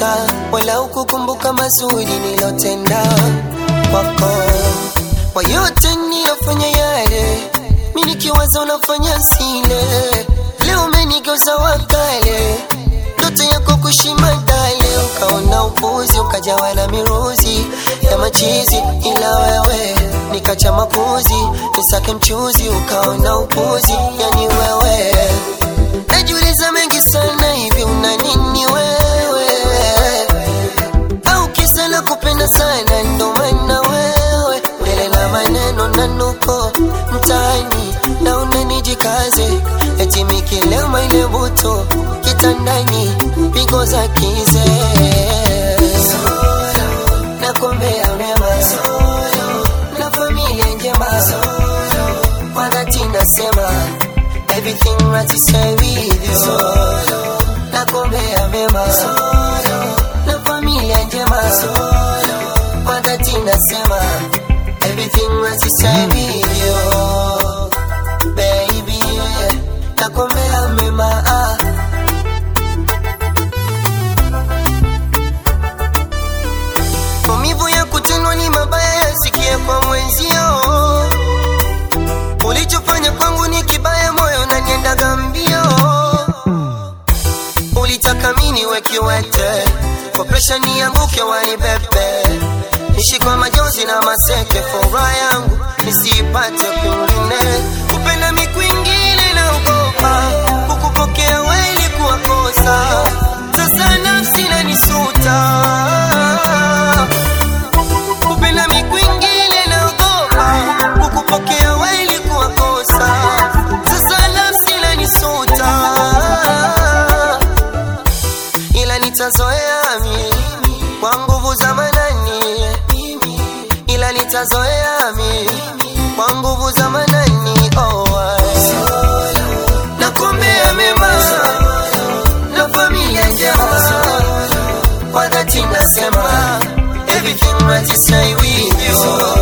wala ukukumbuka mazuri nilotenda kwako, kwa yote nilofanya yale, mi nikiwaza unafanya sile. Leo umenigeuza wakale, ndoto yako kushima dale, ukaona upuzi, ukajawa na miruzi ya machizi, ila wewe nikacha makuzi, nisake mchuzi, ukaona upuzi, yani wewe najiuliza mengi sana, hivi una nini wewe? Au kisa la kupenda sana, ndo maana wewe mbele na maneno na nuko mtaani, na unanijikaze eti mikilema ile buto kitandani, pigo za kize nakombea mema na familia njema, kwa dhati nasema everything right to say with you, nakombea mema na familia njema, kwa dhati nasema everything right to say with you, baby, nakombea mema ah. Maumivu ya kutendwa ni mabaya, yasikie kwa mwenzio. Ulichofanya kwangu ni kibaya, moyo unaniendaga mbio. Ulitaka mimi niwe kiwete, kwa presha nianguke, wanibebe nishi kwa majonzi na maseke, furaha yangu nisiipate kwingine. Kupenda mi kwingine naogopa, kukupokea wewe ilikuwa kosa, sasa nafsi inanisuta kupenda mi kwingine naogopa, kukupokea wewe ilikuwa kosa, sasa nafsi inanisuta, ila nitazoea mi kwa nguvu za manani, ila nitazoea mi kwa nguvu za manani. Oh, I- nakuombea mema na familia njema kwa dhati nasema everything right to say with you